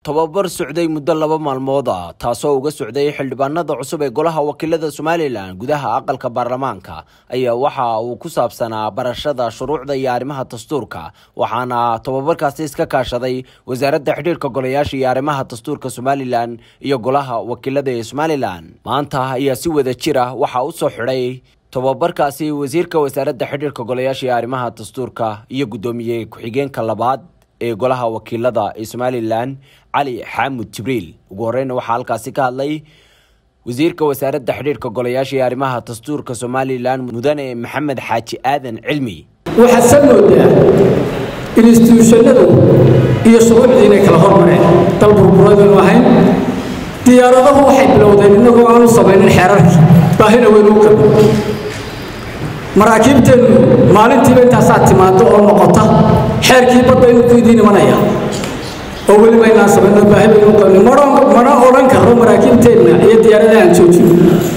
tobabar socday muddo laba maalmood ah taasoo uga socday xildhibaanada cusub ee golaha wakiilada somalilan gudaha aqalka baarlamaanka ayaa waxa uu ku saabsanaa barashada shuruucda iyo arrimaha dastuurka waxaana tobabarkaasi iska kaashaday wasaaradda xidhiirka golayaasha iyo arrimaha dastuurka somalilan iyo golaha wakiilada ee somalilan maanta ayaa si wada jira waxaa u soo xidhay tobabarkaasi wasiirka wasaaradda xidhiirka golayaasha iyo arrimaha dastuurka iyo guddoomiye ku-xigeenka labaad ee golaha wakiilada ee somalilan cali xaamud jibriil ugu horeyna waxaa halkaasi ka hadlay wasiirka wasaaradda xidhiirka golayaasha iyo arrimaha dastuurka somalilan mudane maxamed xaaji aadan cilmi waxaad sa moodaa instituushanadu iyo shuruucdii inay kala hormareen dal burburadaynu ahayn diyaaradahu waxay bilowdeen innagoo aanu samaynin xeerarkii baahina weynu u qabin maraakiibteennu maalintiiba intaasaa timaado oo noqota xeerkii badda inuu ku idiin imanaya oo weliba inaan samayno baahi baynu u qabnin mana odhan karo maraakiibteenna iyo diyaaradaha aan joojino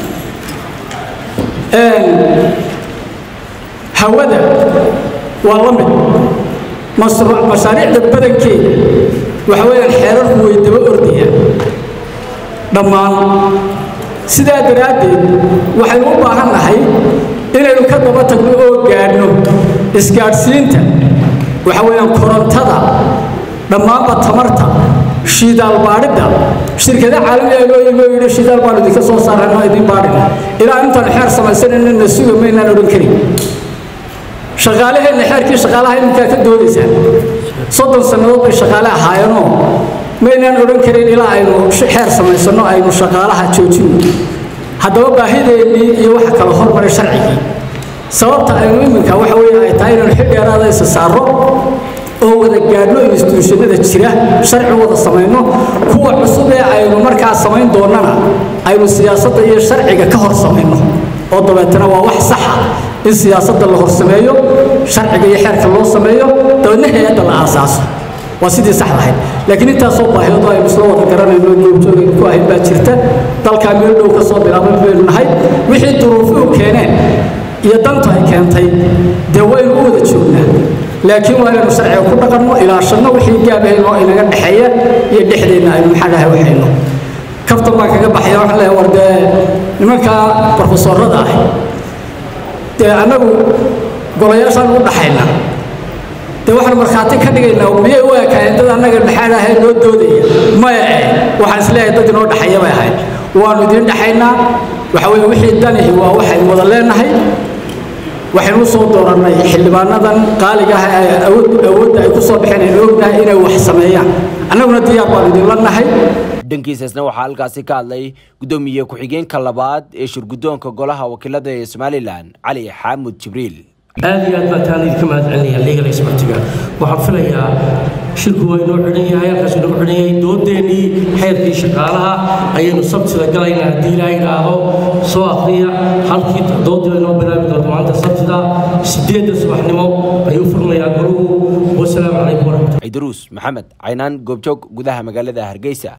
hawada waa la mid mashaariicda badankeeda waxa weeyaan xeerarku way daba ordayaan dhammaan sidaa daraaddeed waxaynu u baahan nahay inaynu ka daba tagno oo gaadhno isgaadhsiinta waxa weeyaan korontada dhammaanba tamarta shiidaal baadhidda shirkada caalamiga loo yimi oo yidhi shiidaal baanu idinka soo saarano idin baadhina ilaa intaanu xeer samaysanayna na suga maynaan odhan karin shaqaalaheenna xeerkii shaqaalaha iminkaa ka doodaysaan soddon sannadood bay shaqaale ahaayeenoo maynaan odhan karin ilaa aynu xeer samaysanno aynu shaqaalaha joojino haddaba baahideennii iyo waxa kala hormaray sharcigii sababta aynu iminka waxa weeye ay tahay inaynu xil dheeraada isa saarro oo wada gaadhno instituushanada jira sharci wada samayno kuwa cusub ee aynu markaa samayn doonnana aynu siyaasadda iyo sharciga ka hor samayno oo dabeetana waa wax saxa in siyaasadda la hor sameeyo sharciga iyo xeerka loo sameeyo dabeedna hay-adda la aasaaso waa sidii saxda ahayd laakiin intaasoo baahiyado aynu isla wada garanayno joogjoogaynu ku ahayd baa jirta dalkaa meel dhow ka soo bilaabay baynu nahay wixii duruufuhu keeneen iyo dantu ay keentay dee waynu u wada joognaa laakiin waa inaynu sharciga ku dhaqanno ilaashanno wixii gaabahaynoo inaga dhexeeya iyo dhexdeenna aynu maxaa dhahay waxayno kaftan baan kaga baxaya waxaan leeyahay war dee nimankaa barofesorada ah dee annagu golayaashaan u dhaxayna dee waxaan markhaati ka dhigaynaa miyay u ekaayeen dad annaga dhexaad ahee noo doodaya maya eh waxaan isleeyahay dad inoo dhexeeya bay ahayd waannu idiin dhexaynaa waxa weeye wixii danihi waa waxaynu wada leenahay waxaynu u soo doorannay xildhibaanadan qaaliga ah ee awoodda ay ku soo baxeen aynu ognahay inay wax sameeyaan annaguna diyaar baanu idinla nahay dhankiisasna waxaa halkaasi ka hadlay guddoomiye ku-xigeenka labaad ee shirguddoonka golaha wakiilada ee somalilan cali xaamud jibriil aad iyo aad baan taan idinka mahad celinaya legal expertiga waxaan filayaa shirku waa inoo xidhan yahay halkaas inoo xidhan yahay doodeennii xeerkii shaqaalaha ayaynu sabtida galayna haddii ilaaha idhaahdo soo akriya halkii doodii inoo bilaabi doonto maanta sabtida sideedda subaxnimo ayuu furmayaa goruhu wasalaamu calaykum waraxmatulla ciidaruus maxamed caynaan goobjoog gudaha magaalada hargeysa